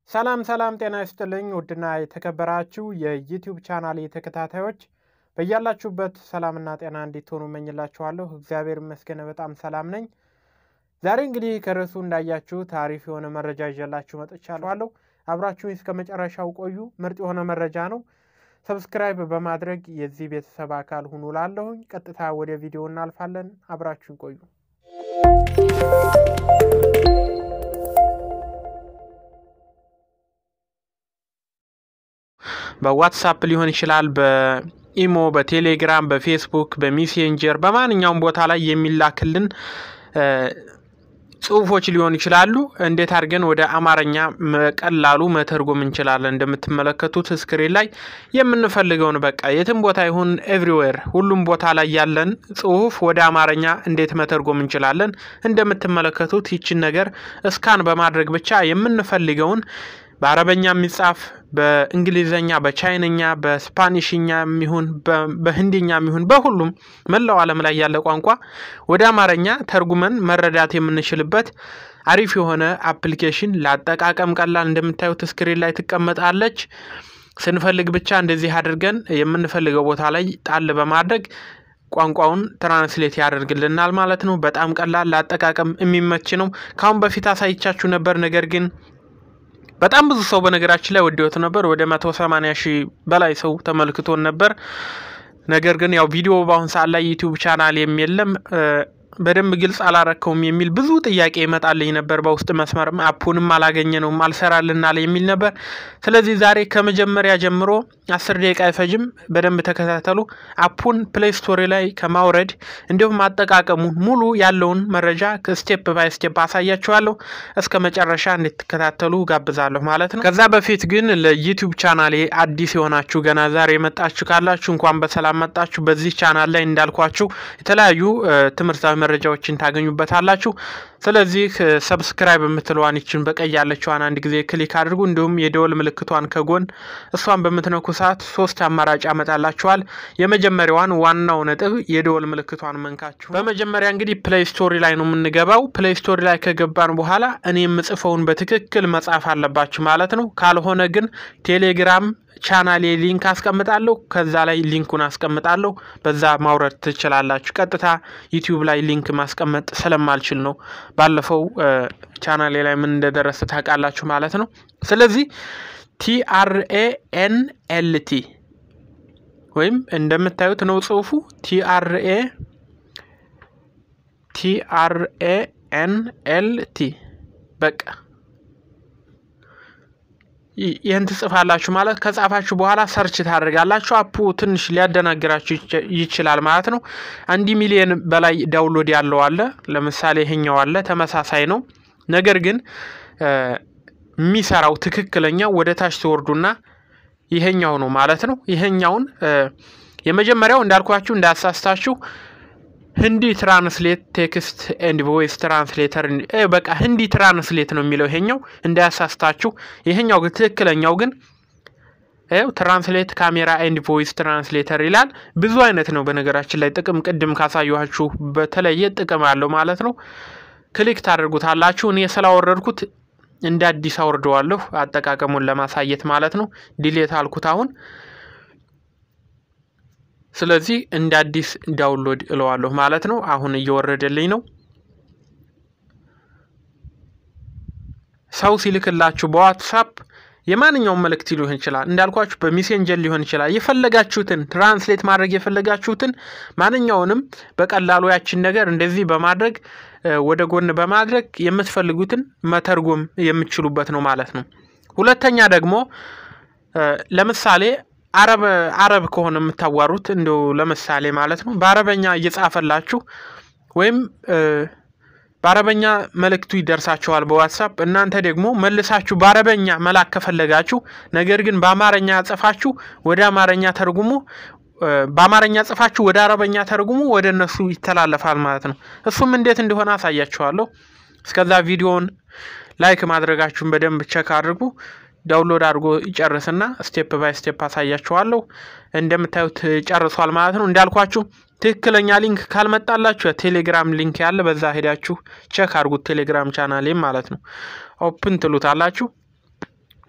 ሰላም ሰላም፣ ጤና ይስጥልኝ ውድና የተከበራችሁ የዩቲዩብ ቻናል ተከታታዮች በያላችሁበት ሰላምና ጤና እንዲትሆኑ እመኝላችኋለሁ። እግዚአብሔር ይመስገን በጣም ሰላም ነኝ። ዛሬ እንግዲህ ከርዕሱ እንዳያችሁት አሪፍ የሆነ መረጃ ይዤላችሁ መጥቻለሁ። አብራችሁኝ እስከ መጨረሻው ቆዩ። ምርጥ የሆነ መረጃ ነው። ሰብስክራይብ በማድረግ የዚህ ቤተሰብ አካል ሁኑ ላለሁኝ። ቀጥታ ወደ ቪዲዮ እናልፋለን። አብራችሁኝ ቆዩ። በዋትሳፕ ሊሆን ይችላል፣ በኢሞ፣ በቴሌግራም፣ በፌስቡክ፣ በሜሴንጀር በማንኛውም ቦታ ላይ የሚላክልን ጽሁፎች ሊሆኑ ይችላሉ። እንዴት አድርገን ወደ አማርኛ ቀላሉ መተርጎም እንችላለን? እንደምትመለከቱት ስክሪን ላይ የምንፈልገውን በቃ የትም ቦታ ይሁን ኤቭሪዌር ሁሉም ቦታ ላይ ያለን ጽሁፍ ወደ አማርኛ እንዴት መተርጎም እንችላለን? እንደምትመለከቱት ይችን ነገር እስካን በማድረግ ብቻ የምንፈልገውን በአረበኛ የሚጻፍ በእንግሊዝኛ፣ በቻይነኛ፣ በስፓኒሽኛ የሚሆን በህንድኛ የሚሆን በሁሉም መላው ዓለም ላይ ያለ ቋንቋ ወደ አማርኛ ተርጉመን መረዳት የምንችልበት አሪፍ የሆነ አፕሊኬሽን ለአጠቃቀም ቀላል፣ እንደምታዩት ስክሪን ላይ ትቀመጣለች። ስንፈልግ ብቻ እንደዚህ አድርገን የምንፈልገው ቦታ ላይ ጣል በማድረግ ቋንቋውን ትራንስሌት ያደርግልናል ማለት ነው። በጣም ቀላል ለአጠቃቀም የሚመች ነው። ከአሁን በፊት አሳይቻችሁ ነበር ነገር ግን በጣም ብዙ ሰው በነገራችን ላይ ወደውት ነበር። ወደ መቶ ሰማንያ ሺህ በላይ ሰው ተመልክቶን ነበር። ነገር ግን ያው ቪዲዮ በአሁን ሰዓት ላይ ዩቲዩብ ቻናል የለም በደንብ ግልጽ አላረከውም የሚል ብዙ ጥያቄ ይመጣልኝ ነበር። በውስጥ መስመርም አፑንም አላገኘነውም አልሰራልናል የሚል ነበር። ስለዚህ ዛሬ ከመጀመሪያ ጀምሮ አስር ደቂቃ አይፈጅም። በደንብ ተከታተሉ። አፑን ፕሌይ ስቶሪ ላይ ከማውረድ እንዲሁም አጠቃቀሙን ሙሉ ያለውን መረጃ ስቴፕ ባይ ስቴፕ አሳያችኋለሁ። እስከ መጨረሻ እንድትከታተሉ ጋብዛለሁ ማለት ነው። ከዛ በፊት ግን ለዩቲዩብ ቻናሌ አዲስ የሆናችሁ ገና ዛሬ የመጣችሁ ካላችሁ እንኳን በሰላም መጣችሁ። በዚህ ቻናል ላይ እንዳልኳችሁ የተለያዩ ትምህርታዊ መረጃዎችን ታገኙበታላችሁ። ስለዚህ ሰብስክራይብ የምትለዋን ይችን በቀይ ያለችዋን አንድ ጊዜ ክሊክ አድርጉ። እንዲሁም የደወል ምልክቷን ከጎን እሷን በምትነኩ ሰዓት ሶስት አማራጭ ያመጣላችኋል። የመጀመሪያዋን ዋናው ነጥብ የደወል ምልክቷን መንካችሁ በመጀመሪያ እንግዲህ ፕሌይ ስቶሪ ላይ ነው የምንገባው። ፕሌይ ስቶሪ ላይ ከገባን በኋላ እኔ የምጽፈውን በትክክል መጻፍ አለባችሁ ማለት ነው። ካልሆነ ግን ቴሌግራም ቻናሌ ሊንክ አስቀምጣለሁ። ከዛ ላይ ሊንኩን አስቀምጣለሁ። በዛ ማውረድ ትችላላችሁ። ቀጥታ ዩቲዩብ ላይ ሊንክ ማስቀመጥ ስለማልችል ነው። ባለፈው ቻናሌ ላይ ምን እንደደረሰ ታውቃላችሁ ማለት ነው። ስለዚህ ቲአርኤ ኤንኤልቲ ወይም እንደምታዩት ነው ጽሁፉ ቲአርኤ ቲአርኤ ኤንኤልቲ በቃ ይህን ትጽፋላችሁ ማለት ከጻፋችሁ በኋላ ሰርች ታደርጋላችሁ። አፑ ትንሽ ሊያደናግራችሁ ይችላል ማለት ነው። አንድ ሚሊዮን በላይ ዳውንሎድ ያለው አለ። ለምሳሌ ይሄኛው አለ፣ ተመሳሳይ ነው። ነገር ግን የሚሰራው ትክክለኛው ወደ ታች ትወርዱና ይሄኛው ነው ማለት ነው። ይሄኛውን የመጀመሪያው እንዳልኳችሁ እንዳያሳስታችሁ ህንዲ ትራንስሌት ቴክስት ኤንድ ቮይስ ትራንስሌተር በቃ ህንዲ ትራንስሌት ነው የሚለው ይሄኛው እንዳያሳስታችሁ። ይሄኛው ግን ትክክለኛው ግን ይኸው ትራንስሌት ካሜራ ኤንድ ቮይስ ትራንስሌተር ይላል። ብዙ አይነት ነው በነገራችን ላይ ጥቅም ቅድም ካሳየኋችሁ በተለየ ጥቅም አለው ማለት ነው። ክሊክ ታደርጉታላችሁ። እኔ ስላወረድኩት እንደ አዲስ አውርደዋለሁ አጠቃቀሙን ለማሳየት ማለት ነው። ዲሌት አልኩት አሁን ስለዚህ እንደ አዲስ ዳውንሎድ እለዋለሁ ማለት ነው። አሁን እየወረደልኝ ነው። ሰው ሲልክላችሁ በዋትሳፕ የማንኛውም መልእክት ሊሆን ይችላል። እንዳልኳችሁ በሜሴንጀር ሊሆን ይችላል። የፈለጋችሁትን ትራንስሌት ማድረግ የፈለጋችሁትን ማንኛውንም በቀላሉ ያችን ነገር እንደዚህ በማድረግ ወደ ጎን በማድረግ የምትፈልጉትን መተርጎም የምትችሉበት ነው ማለት ነው። ሁለተኛ ደግሞ ለምሳሌ አረብ አረብ ከሆነ የምታዋሩት እንደው ለምሳሌ ማለት ነው በአረበኛ እየጻፈላችሁ ወይም በአረበኛ መልእክቱ ይደርሳችኋል በዋትሳፕ እናንተ ደግሞ መልሳችሁ በአረበኛ መላክ ከፈለጋችሁ ነገር ግን በአማርኛ ጽፋችሁ ወደ አማርኛ ተርጉሙ በአማርኛ ጽፋችሁ ወደ አረበኛ ተርጉሙ ወደ እነሱ ይተላለፋል ማለት ነው። እሱም እንዴት እንደሆነ አሳያችኋለሁ። እስከዛ ቪዲዮውን ላይክ ማድረጋችሁን በደንብ ቸክ አድርጉ። ዳውንሎድ አድርጎ ይጨርስና ስቴፕ ባይ ስቴፕ አሳያችኋለሁ። እንደምታዩት ጨርሷል ማለት ነው። እንዳልኳችሁ ትክክለኛ ሊንክ ካልመጣላችሁ ቴሌግራም ሊንክ ያለ በዛ ሄዳችሁ ቸክ አድርጉት። ቴሌግራም ቻናሌም ማለት ነው። ኦፕን ትሉታላችሁ።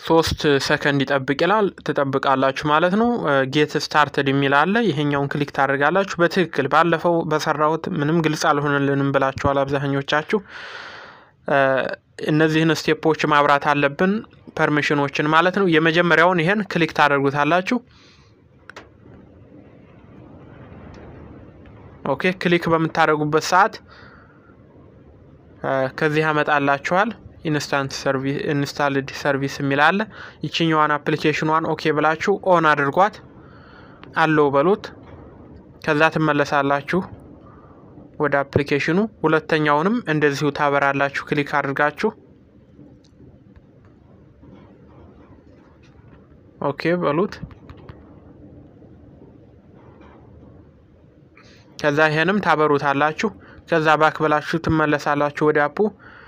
ሶስት ሰከንድ ይጠብቅ ይላል። ትጠብቃላችሁ ማለት ነው። ጌት ስታርትድ የሚል አለ። ይሄኛውን ክሊክ ታደርጋላችሁ። በትክክል ባለፈው በሰራሁት ምንም ግልጽ አልሆነልንም ብላችኋል አብዛኞቻችሁ። እነዚህን ስቴፖች ማብራት አለብን፣ ፐርሚሽኖችን ማለት ነው። የመጀመሪያውን ይሄን ክሊክ ታደርጉታላችሁ። ኦኬ ክሊክ በምታደርጉበት ሰዓት ከዚህ ያመጣላችኋል። ኢንስታንት ሰርቪስ ኢንስታልድ ሰርቪስ የሚል አለ። ይችኛዋን አፕሊኬሽኗን ኦኬ ብላችሁ ኦን አድርጓት አለው በሉት። ከዛ ትመለሳላችሁ ወደ አፕሊኬሽኑ። ሁለተኛውንም እንደዚሁ ታበራላችሁ ክሊክ አድርጋችሁ ኦኬ በሉት። ከዛ ይሄንም ታበሩታላችሁ። ከዛ ባክ ብላችሁ ትመለሳላችሁ ወደ አፑ።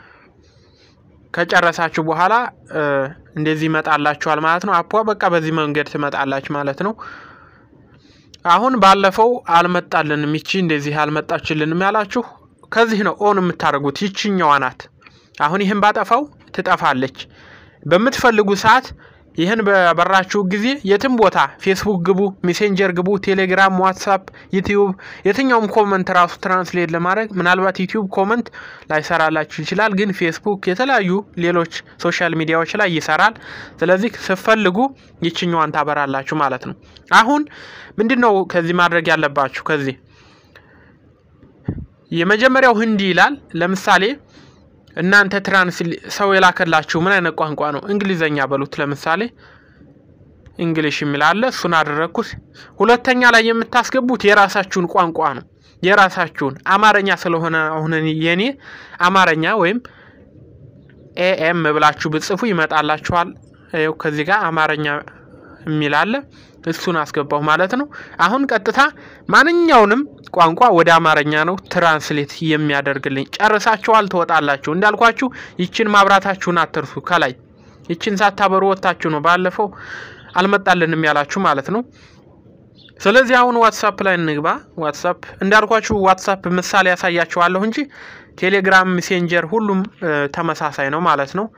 ከጨረሳችሁ በኋላ እንደዚህ ይመጣላችኋል ማለት ነው። አፑ በቃ በዚህ መንገድ ትመጣላችሁ ማለት ነው። አሁን ባለፈው አልመጣልንም፣ ይቺ እንደዚህ አልመጣችልንም ያላችሁ ከዚህ ነው ኦን የምታደርጉት። ይችኛዋ ናት። አሁን ይህን ባጠፋው ትጠፋለች። በምትፈልጉ ሰዓት ይህን በበራችሁ ጊዜ የትም ቦታ ፌስቡክ ግቡ፣ ሜሴንጀር ግቡ፣ ቴሌግራም፣ ዋትሳፕ፣ ዩቲዩብ የትኛውም ኮመንት ራሱ ትራንስሌት ለማድረግ ምናልባት ዩቲዩብ ኮመንት ላይሰራላችሁ ይችላል፣ ግን ፌስቡክ፣ የተለያዩ ሌሎች ሶሻል ሚዲያዎች ላይ ይሰራል። ስለዚህ ስትፈልጉ ይችኛዋን ታበራላችሁ ማለት ነው። አሁን ምንድን ነው ከዚህ ማድረግ ያለባችሁ? ከዚህ የመጀመሪያው ህንዲ ይላል። ለምሳሌ እናንተ ትራንስ ሰው የላከላችሁ ምን አይነት ቋንቋ ነው? እንግሊዘኛ በሉት። ለምሳሌ እንግሊሽ የሚል አለ። እሱን አደረግኩት። ሁለተኛ ላይ የምታስገቡት የራሳችሁን ቋንቋ ነው። የራሳችሁን አማርኛ ስለሆነ አሁን የኔ አማርኛ ወይም ኤኤም ብላችሁ ብጽፉ ይመጣላችኋል። ይኸው ከዚህ ጋር አማርኛ የሚል አለ። እሱን አስገባሁ ማለት ነው። አሁን ቀጥታ ማንኛውንም ቋንቋ ወደ አማርኛ ነው ትራንስሌት የሚያደርግልኝ። ጨርሳችኋል፣ ትወጣላችሁ። እንዳልኳችሁ ይችን ማብራታችሁን አትርሱ። ከላይ ይችን ሳታበሩ ወጥታችሁ ነው ባለፈው አልመጣልንም ያላችሁ ማለት ነው። ስለዚህ አሁን ዋትሳፕ ላይ እንግባ። ዋትሳፕ እንዳልኳችሁ ዋትሳፕ ምሳሌ ያሳያችኋለሁ እንጂ ቴሌግራም፣ ሜሴንጀር ሁሉም ተመሳሳይ ነው ማለት ነው።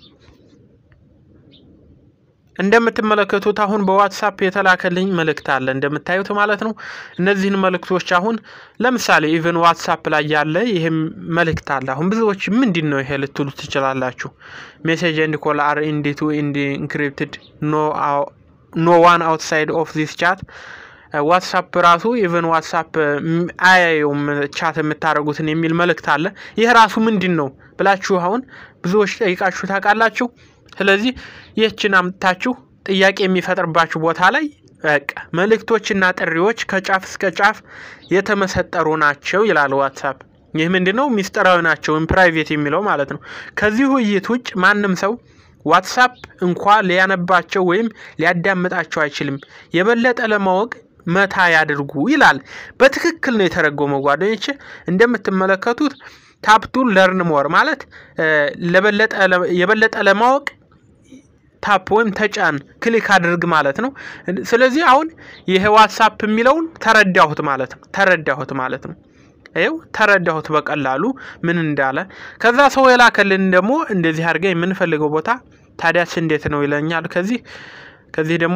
እንደምትመለከቱት አሁን በዋትሳፕ የተላከልኝ መልእክት አለ እንደምታዩት ማለት ነው። እነዚህን መልእክቶች አሁን ለምሳሌ ኢቨን ዋትሳፕ ላይ ያለ ይህም መልእክት አለ። አሁን ብዙዎች ምንድን ነው ይሄ ልትሉ ትችላላችሁ። ሜሴጅ ኤንድ ኮል አር ኢንዲቱ ኢንዲ ኢንክሪፕትድ ኖ ዋን አውትሳይድ ኦፍ ዚስ ቻት ዋትሳፕ ራሱ ኢቨን ዋትሳፕ አያየውም ቻት የምታደርጉትን የሚል መልእክት አለ። ይህ ራሱ ምንድን ነው ብላችሁ አሁን ብዙዎች ጠይቃችሁ ታውቃላችሁ። ስለዚህ ይህችን አምጥታችሁ ጥያቄ የሚፈጥርባችሁ ቦታ ላይ በቃ መልእክቶችና ጥሪዎች ከጫፍ እስከ ጫፍ የተመሰጠሩ ናቸው ይላል ዋትሳፕ። ይህ ምንድን ነው? ሚስጥራዊ ናቸው ፕራይቬት የሚለው ማለት ነው። ከዚህ ውይይት ውጭ ማንም ሰው ዋትሳፕ እንኳ ሊያነባቸው ወይም ሊያዳምጣቸው አይችልም። የበለጠ ለማወቅ መታ ያድርጉ ይላል። በትክክል ነው የተረጎመው ጓደኞች እንደምትመለከቱት ታፕቱ ለርን ሞር ማለት የበለጠ ለማወቅ ታፕ ወይም ተጫን ክሊክ አድርግ ማለት ነው። ስለዚህ አሁን ይሄ ዋትሳፕ የሚለውን ተረዳሁት ማለት ነው። ተረዳሁት ማለት ነው። ይኸው ተረዳሁት በቀላሉ ምን እንዳለ። ከዛ ሰው የላከልን ደግሞ እንደዚህ አድርገን የምንፈልገው ቦታ ታዲያስ እንዴት ነው ይለኛል። ከዚህ ከዚህ ደግሞ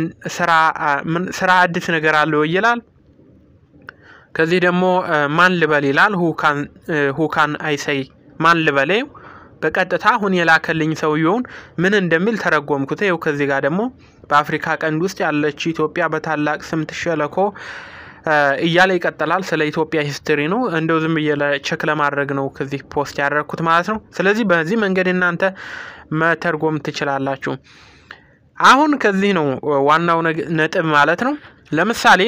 ስራ አዲስ ነገር አለው ይላል። ከዚህ ደግሞ ማን ልበል ይላል። ሁካን አይሰይ ማን ልበል በቀጥታ አሁን የላከልኝ ሰውየውን ምን እንደሚል ተረጎምኩት። ይኸው ከዚህ ጋር ደግሞ በአፍሪካ ቀንድ ውስጥ ያለች ኢትዮጵያ በታላቅ ስምጥ ሸለቆ እያለ ይቀጥላል። ስለ ኢትዮጵያ ሂስትሪ ነው። እንደው ዝም ብዬ ቸክ ለማድረግ ነው ከዚህ ፖስት ያደረግኩት ማለት ነው። ስለዚህ በዚህ መንገድ እናንተ መተርጎም ትችላላችሁ። አሁን ከዚህ ነው ዋናው ነጥብ ማለት ነው። ለምሳሌ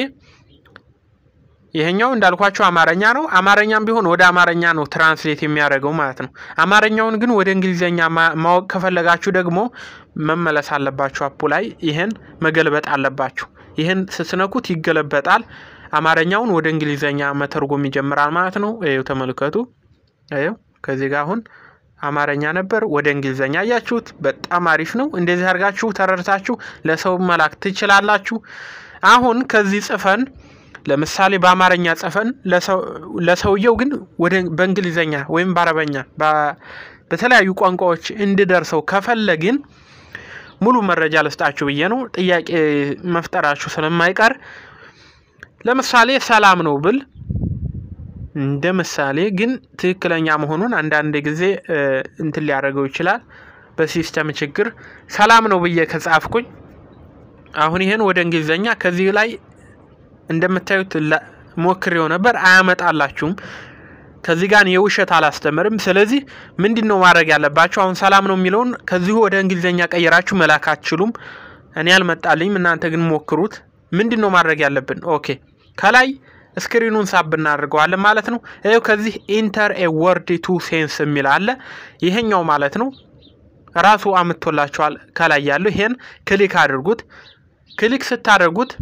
ይሄኛው እንዳልኳቸው አማርኛ ነው። አማርኛም ቢሆን ወደ አማርኛ ነው ትራንስሌት የሚያደርገው ማለት ነው። አማርኛውን ግን ወደ እንግሊዝኛ ማወቅ ከፈለጋችሁ ደግሞ መመለስ አለባችሁ። አፑ ላይ ይህን መገልበጥ አለባችሁ። ይህን ስትነኩት ይገለበጣል። አማርኛውን ወደ እንግሊዝኛ መተርጎም ይጀምራል ማለት ነው። ይኸው ተመልከቱ። ይኸው ከዚህ ጋር አሁን አማርኛ ነበር ወደ እንግሊዝኛ አያችሁት። በጣም አሪፍ ነው። እንደዚህ አድርጋችሁ ተረድታችሁ ለሰው መላክ ትችላላችሁ። አሁን ከዚህ ጽፈን ለምሳሌ በአማርኛ ጽፈን ለሰውየው ግን ወደ በእንግሊዝኛ ወይም በአረበኛ በተለያዩ ቋንቋዎች እንድደርሰው ከፈለግን ሙሉ መረጃ ልስጣችሁ ብዬ ነው። ጥያቄ መፍጠራችሁ ስለማይቀር ለምሳሌ ሰላም ነው ብል እንደ ምሳሌ ግን ትክክለኛ መሆኑን አንዳንድ ጊዜ እንትን ሊያደርገው ይችላል። በሲስተም ችግር ሰላም ነው ብዬ ከጻፍኩኝ አሁን ይሄን ወደ እንግሊዝኛ ከዚህ ላይ እንደምታዩት ሞክሬው ነበር፣ አያመጣላችሁም። ከዚህ ጋር የውሸት አላስተምርም። ስለዚህ ምንድን ነው ማድረግ ያለባችሁ? አሁን ሰላም ነው የሚለውን ከዚሁ ወደ እንግሊዝኛ ቀይራችሁ መላክ አትችሉም። እኔ አልመጣልኝም፣ እናንተ ግን ሞክሩት። ምንድን ነው ማድረግ ያለብን? ኦኬ ከላይ ስክሪኑን ሳብ እናደርገዋለን ማለት ነው። ይኸው ከዚህ ኢንተር ኤ ወርድ ቱ ሴንስ የሚል አለ። ይሄኛው ማለት ነው ራሱ አምጥቶላችኋል። ከላይ ያለው ይሄን ክሊክ አድርጉት። ክሊክ ስታደርጉት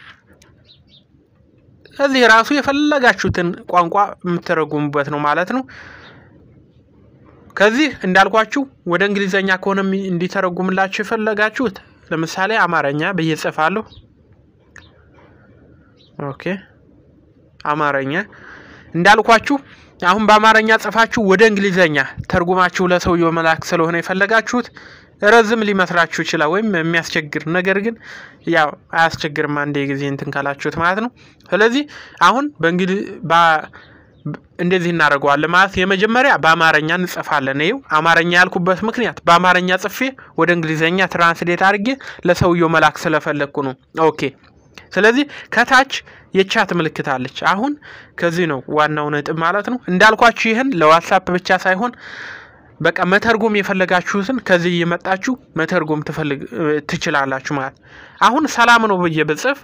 እዚህ ራሱ የፈለጋችሁትን ቋንቋ የምትተረጉሙበት ነው ማለት ነው። ከዚህ እንዳልኳችሁ ወደ እንግሊዘኛ ከሆነ እንዲተረጉምላችሁ የፈለጋችሁት ለምሳሌ አማርኛ ብዬ ጽፋለሁ። ኦኬ አማርኛ እንዳልኳችሁ አሁን በአማርኛ ጽፋችሁ ወደ እንግሊዘኛ ተርጉማችሁ ለሰውየው መላክ ስለሆነ የፈለጋችሁት ረዝም ሊመስላችሁ ይችላል፣ ወይም የሚያስቸግር ነገር ግን ያው አያስቸግርም፣ አንድ ጊዜ እንትን ካላችሁት ማለት ነው። ስለዚህ አሁን በእንግሊዝ እንደዚህ እናደርገዋለን ማለት የመጀመሪያ በአማርኛ እንጽፋለን። ይኸው አማርኛ ያልኩበት ምክንያት በአማርኛ ጽፌ ወደ እንግሊዘኛ ትራንስሌት አድርጌ ለሰውየው መላክ ስለፈለግኩ ነው። ኦኬ ስለዚህ ከታች የቻት ምልክት አለች። አሁን ከዚህ ነው ዋናው ነጥብ ማለት ነው። እንዳልኳችሁ ይህን ለዋትሳፕ ብቻ ሳይሆን በቃ መተርጎም የፈለጋችሁትን ከዚህ እየመጣችሁ መተርጎም ትችላላችሁ ማለት አሁን ሰላም ነው ብዬ ብጽፍ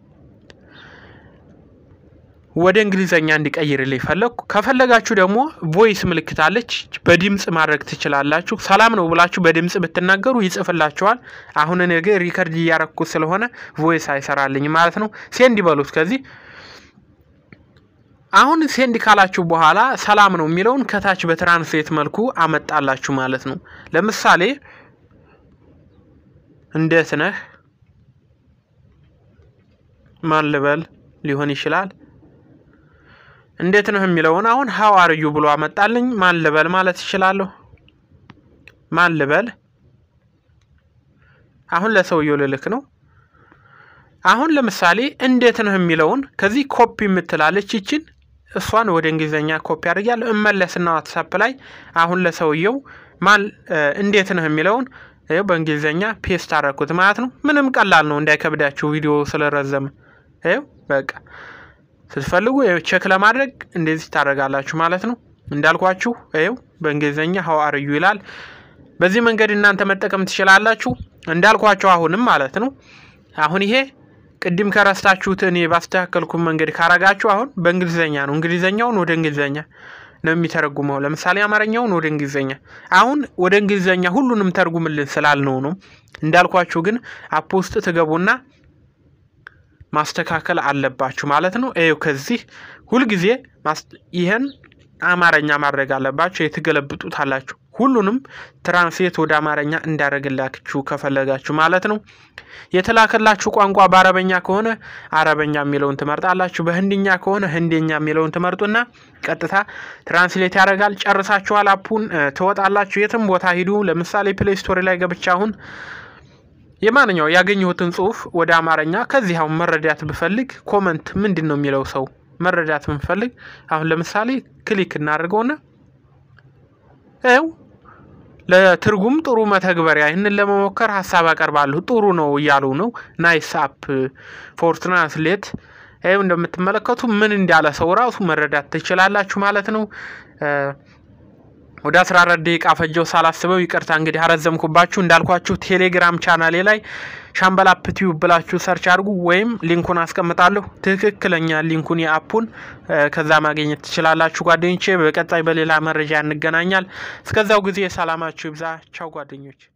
ወደ እንግሊዘኛ እንዲቀይርልኝ ፈለግኩ። ከፈለጋችሁ ደግሞ ቮይስ ምልክት አለች፣ በድምፅ ማድረግ ትችላላችሁ። ሰላም ነው ብላችሁ በድምፅ ብትናገሩ ይጽፍላችኋል። አሁን እኔ ግን ሪከርድ እያረኩት ስለሆነ ቮይስ አይሰራልኝ ማለት ነው። ሴንድ ይበሉት ከዚህ አሁን ሴንድ ካላችሁ በኋላ ሰላም ነው የሚለውን ከታች በትራንስሌት መልኩ አመጣላችሁ ማለት ነው። ለምሳሌ እንዴት ነህ ማን ልበል ሊሆን ይችላል። እንዴት ነህ የሚለውን አሁን ሀው አርዩ ብሎ አመጣልኝ። ማን ልበል ማለት ይችላለሁ። ማን ልበል አሁን ለሰውየው ልልክ ነው። አሁን ለምሳሌ እንዴት ነህ የሚለውን ከዚህ ኮፒ የምትላለች ይችን እሷን ወደ እንግሊዝኛ ኮፒ አድርጊያለሁ። እመለስና ዋትሳፕ ላይ አሁን ለሰውየው ማን እንዴት ነህ የሚለውን ይኸው በእንግሊዝኛ ፔስት አደረኩት ማለት ነው። ምንም ቀላል ነው እንዳይከብዳችሁ ቪዲዮ ስለረዘመ። ይኸው በቃ ስትፈልጉ ቼክ ለማድረግ እንደዚህ ታደርጋላችሁ ማለት ነው። እንዳልኳችሁ ይኸው በእንግሊዝኛ ሀው አርዩ ይላል። በዚህ መንገድ እናንተ መጠቀም ትችላላችሁ። እንዳልኳችሁ አሁንም ማለት ነው አሁን ይሄ ቅድም ከረስታችሁት እኔ ባስተካከልኩ መንገድ ካረጋችሁ አሁን በእንግሊዝኛ ነው። እንግሊዝኛውን ወደ እንግሊዝኛ ነው የሚተረጉመው። ለምሳሌ አማርኛውን ወደ እንግሊዝኛ፣ አሁን ወደ እንግሊዝኛ ሁሉንም ተርጉምልን ስላልነው ነው። እንዳልኳችሁ ግን አፕ ውስጥ ትገቡና ማስተካከል አለባችሁ ማለት ነው። ይኸው ከዚህ ሁልጊዜ ይህን አማርኛ ማድረግ አለባችሁ። የትገለብጡታላችሁ ሁሉንም ትራንስሌት ወደ አማርኛ እንዳደረግላችሁ ከፈለጋችሁ ማለት ነው። የተላከላችሁ ቋንቋ በአረበኛ ከሆነ አረበኛ የሚለውን ትመርጣላችሁ። በህንድኛ ከሆነ ህንደኛ የሚለውን ትመርጡና ቀጥታ ትራንስሌት ያደርጋል። ጨርሳችኋል። አፑን ትወጣላችሁ። የትም ቦታ ሂዱ። ለምሳሌ ፕሌይ ስቶሪ ላይ ገብቻ አሁን የማንኛው ያገኘሁትን ጽሁፍ ወደ አማርኛ ከዚህ አሁን መረዳት ብፈልግ ኮመንት ምንድን ነው የሚለው ሰው መረዳት ብንፈልግ አሁን ለምሳሌ ክሊክ እናደርገውና ይኸው ለትርጉም ጥሩ መተግበሪያ ይህንን ለመሞከር ሀሳብ አቀርባለሁ ጥሩ ነው እያሉ ነው። ናይስ አፕ ፎር ትራንስሌት ይኸው እንደምትመለከቱ ምን እንዳለ ሰው ራሱ መረዳት ትችላላችሁ ማለት ነው። ወደ 14 ደቂቃ ፈጀው ሳላስበው፣ ይቅርታ እንግዲህ አረዘምኩባችሁ። እንዳልኳችሁ ቴሌግራም ቻናሌ ላይ ሻምበል አፕ ቲዩብ ብላችሁ ሰርች አድርጉ፣ ወይም ሊንኩን አስቀምጣለሁ። ትክክለኛ ሊንኩን የአፑን ከዛ ማግኘት ትችላላችሁ ጓደኞቼ። በቀጣይ በሌላ መረጃ እንገናኛል። እስከዛው ጊዜ ሰላማችሁ ይብዛ። ቻው ጓደኞች።